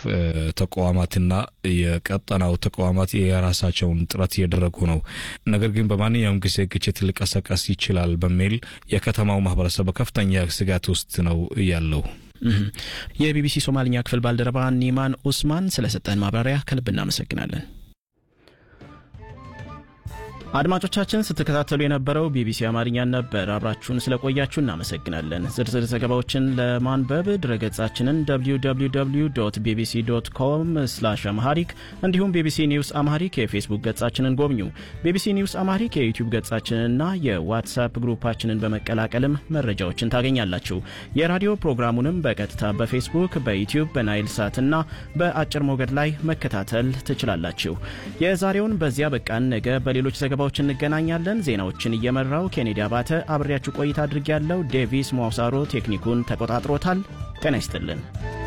ተቋማትና የቀጠናው ተቋማት የራሳቸውን ጥረት እያደረጉ ነው። ነገር ግን በማንኛውም ጊዜ ግጭት ሊቀሰቀስ ይችላል በሚል የከተማው ማህበረሰብ በከፍተኛ ስጋት ውስጥ ነው ያለው። የቢቢሲ ሶማልኛ ክፍል ባልደረባ ኒማን ኡስማን ስለሰጠን ማብራሪያ ከልብ እናመሰግናለን። አድማጮቻችን ስትከታተሉ የነበረው ቢቢሲ አማርኛን ነበር። አብራችሁን ስለቆያችሁ እናመሰግናለን። ዝርዝር ዘገባዎችን ለማንበብ ድረገጻችንን www ቢቢሲ ዶት ኮም ስላሽ አምሃሪክ እንዲሁም ቢቢሲ ኒውስ አምሃሪክ የፌስቡክ ገጻችንን ጎብኙ። ቢቢሲ ኒውስ አምሃሪክ የዩቲዩብ ገጻችንንና የዋትሳፕ ግሩፓችንን በመቀላቀልም መረጃዎችን ታገኛላችሁ። የራዲዮ ፕሮግራሙንም በቀጥታ በፌስቡክ በዩቲዩብ በናይል ሳት እና በአጭር ሞገድ ላይ መከታተል ትችላላችሁ። የዛሬውን በዚያ በቃን። ነገ በሌሎች ዘገባዎች እንገናኛለን። ዜናዎችን እየመራው ኬኔዲ አባተ አብሬያችሁ ቆይታ አድርጌያለሁ። ዴቪስ ሞሳሮ ቴክኒኩን ተቆጣጥሮታል። ጤና ይስጥልን።